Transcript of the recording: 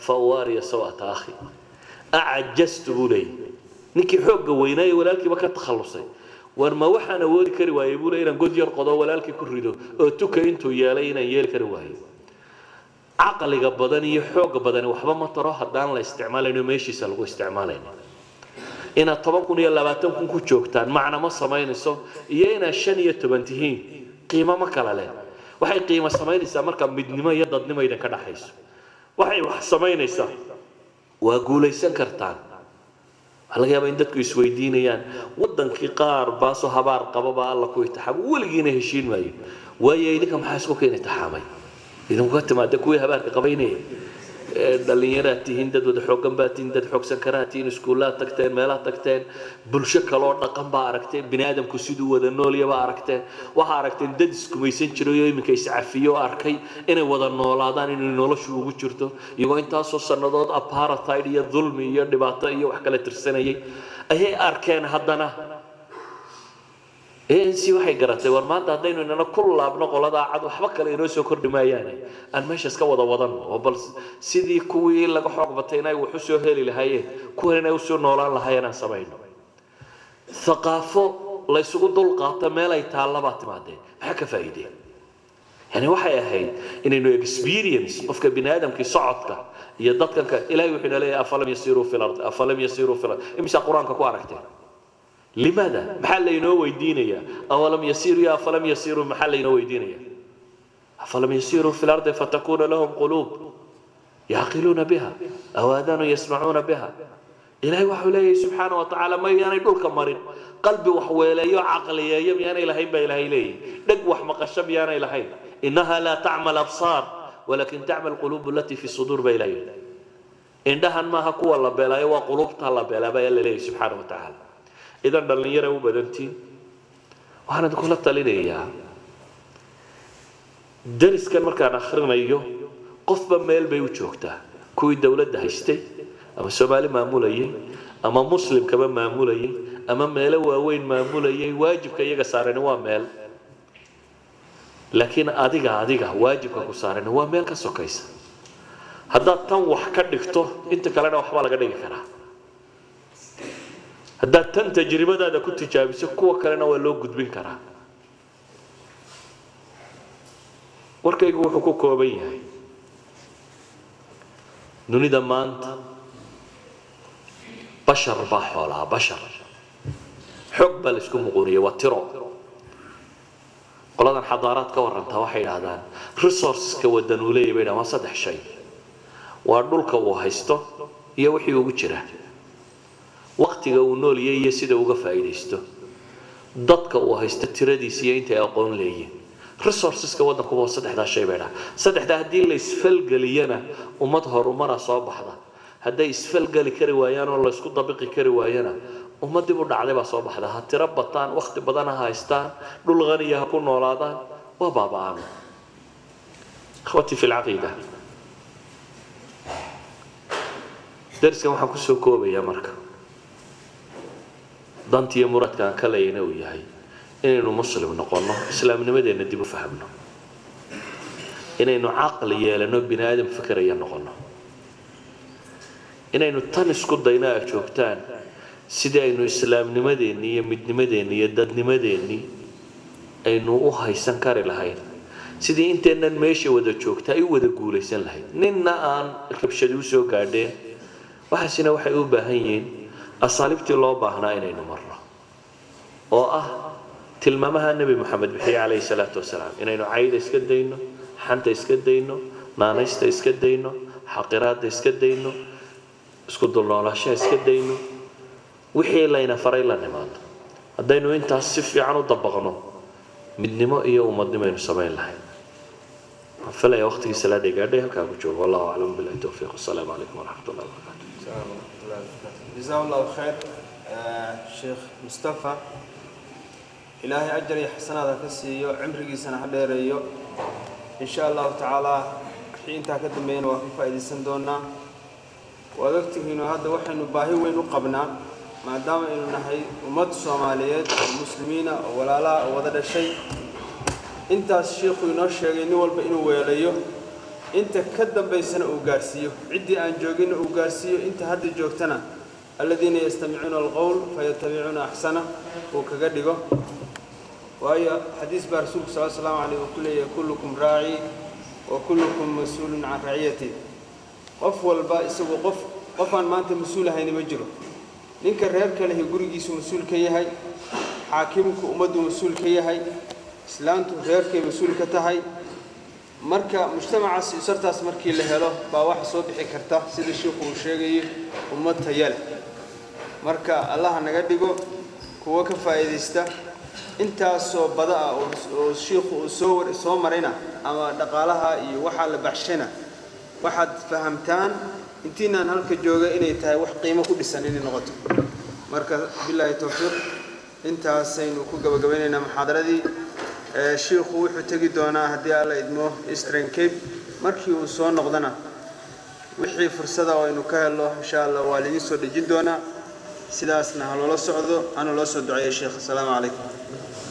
فأواري سوءة أخي أعجزت بولي نكي حوق ويناي ولكن ما كنت تخلصي warma waxaan awoodi kari waayey buu inaan god yar qodo walaalkii ku rido oo tuka intuu yeelay inaan yeeli kari waayo caqliga badan iyo xooga badani waxba ma taro haddaan la isticmaalayno meeshiisa lagu isticmaalayno inaad toban kun iyo labaatan kun ku joogtaan macna ma samaynayso iyo inaad shan iyo toban tihiin qiimo ma kala leh waxay qiimo samaynaysaa marka midnimo iyo dadnimo idinka dhaxayso waxay wax samaynaysaa waa guulaysan kartaan waxaa laga yaabaa in dadku isweydiinayaan wadankii qaar baasoo habaar qababa alla ku itixaamo weligiina heshiin maayo waayo idinka maxaa isku keena itixaamay idinku ka timaada kuwii habaarka qabaynaya dhalinyaraad tihiin dad wada xoogan baa tihiin dad xoogsan karaa tihiin iskuullaad tagteen meelaad tagteen bulsho kaloo dhaqan baa aragteen bini aadamku siduu wada noolya baa aragteen waxaa aragteen dad iskumaysan jiray oo iminka iscafiyo arkay inay wada noolaadaan inay noloshu ugu jirto iyagoo intaasoo sannadood apartheid iyo dulmi iyo dhibaato iyo wax kala tirsanayay ayay arkeen haddana anc waxay garatay war maanta haddaynu inana ku laabno qoladaa cad waxba kale inoo soo kordhi maayaane aan meesha iska wada wadanno oo bal sidii kuwii laga xoog batay inay wax usoo heli lahaayeen kuwan inay usoo noolaan lahaayeen aan samayno thaqaafo laysugu dul qaato meel ay taallabaa timaadeen maxaa ka faa'iideen yani waxay ahayd inaynu experience qofka bini aadamkii socodka iyo dadkanka ilahay wuxuu ina leeyahay afalam yasiruu fi lard afalam yasiruu fi lard imisa qur-aanka ku aragteen لماذا؟ محل ينو ويدينيا أولم يسيروا يا فلم يسيروا محل ينو ويدينيا فلم يسيروا في الأرض فتكون لهم قلوب يعقلون بها أو آذان يسمعون بها إلهي وحولي سبحانه وتعالى ما يعني يقول كمرين قلبي وحويلي عقلي يم يعني إلهي با إلهي لي دق وحمق الشب يعني إلهي إنها لا تعمل أبصار ولكن تعمل قلوب التي في الصدور با إلهي إنها ما هكو الله بلا وقلوبتها الله بلا با إلهي سبحانه وتعالى idan dhallinyara u badantiin waxaan idinkula talinayaa dariskan markaan akhrinayo qofba meel bay u joogtaa kuwii dowladda haystay ama soomaali maamulayay ama muslimkaba maamulayay ama meelo waaweyn maamulayay waajibka iyaga saarani waa meel laakiin adiga adiga waajibka ku saarani waa meel ka sokaysa haddaad tan wax ka dhigto inta kalena waxbaa laga dhigi karaa haddaad tan tajribadaada ku tijaabiso kuwa kalena waa loo gudbin karaa warkaygu wuxuu ku kooban yahay dunida maanta bashar baa xoolaa bashar xog baa laysku muquuniya waa tiro qoladan xadaaraad ka warantaa waxay idhaahdaan resourceska wadan uu leeyahy bay dhahan waa saddex shay waa dhulka uu haysto iyo wixii ugu jira waqtiga uu nooliyay iyo sida uga faa'iidaysto dadka uu haysto tiradiisa iyo intay aqoon leeyihin resourceska waddankuba waa saddexdaa shay bay dhaha saddexdaa haddii la isfalgeliyana ummad horumara soo baxda hadday isfalgeli kari waayaan oo laysku dabiqi kari waayana ummad dib u dhacday baa soo baxda ha tiro bataan waqti badan ha haystaan dhul qaniya ha ku noolaadaan waa baaba'aan ikhwatii fi lcaqiida dariskan waxaan kusoo koobayaa marka danti iyo muradka aan ka leeyana uu yahay inaynu muslim noqonno islaamnimadeenna dib u fahamno inaynu caqli yeelano bini aadam fikraya noqonno inaynu tan isku dayno aad joogtaan sidii aynu islaamnimadeenni iyo midnimadeenni iyo dadnimadeenni aynu u haysan kari lahayn sidii inteennan meesha wada joogta ay u wada guulaysan lahayd ninna aan rabshadi u soo gaadheen waxaasina waxay u baahan yihiin asaaliibtii loo baahnaa inaynu marno oo ah tilmaamaha nebi moxamed bixiye calayhi salaatu wasalaam inaynu cayda iska dayno xanta iska dayno naanaysta iska dayno xaqiraada iska dayno isku dulnoolaashaha iska dayno wixii layna faray la nimaado haddaynu intaas si fiican u dabaqno midnimo iyo ummadnimo aynu samayn lahayn waxaan filaya waqtigii salaada gaadhay halkaa ku joogo wallahu aclam billahi towfiiq wasalaamu calaykum waraxmat ullahi wabarakatu جزاه الله خير شيخ مصطفى إلهي أجر يحسن هذا كسيو عمري سنة حديريو إن شاء الله تعالى حين تاكد بين وفي فائدة سندونا وذكته إنه هذا وحن باهي وين قبنا ما دام إنه نحي أمة الصوماليات المسلمين ولا لا وذا الشيء أنت الشيخ ينشر إنه والبئن ويليه inta ka dambaysana uu gaarsiiyo ciddii aan jooginna uu gaarsiiyo inta hadda joogtana aladiina yastamicuuna alqowl fayatabicuuna axsana uu kaga dhigo waayo xadiis baa rasuulku sal slamu aleyh uu ku leeyahay kullukum raaci wa kullukum mas-uulun can raciyati qof walba isagu qof qofaan maanta mas-uul ahayni ma jiro ninka reerka lehi gurigiisu mas-uul ka yahay xaakimku ummaddu mas-uul ka yahay islaantu reerkay mas-uul ka tahay marka mujtamacaas usartaas markii la helo baa waxa soo bixi karta sida shiikhu uu sheegayo ummad taya leh marka allaha naga dhigo kuwo ka faa'iidaysta intaasoo bada ah oo shiikhu uu soo soo marayna ama dhaqaalaha iyo waxaa la baxshana waxaad fahamtaan intiinaan halka jooga inay tahay wax qiimo ku dhisan inay noqoto marka bilaahi towfiiq intaasaynu ku gabagabaynaynaa muxaadaradii shiikhu wuxuu tegi doonaa haddii alla idmo eastern cape markii uu soo noqdana wixii fursada oo aynu ka helno insha allah waa laidin soo dhejin doonaa sidaasna ha loola socdo hana loo soo duceeya sheekh asalaamu calaykum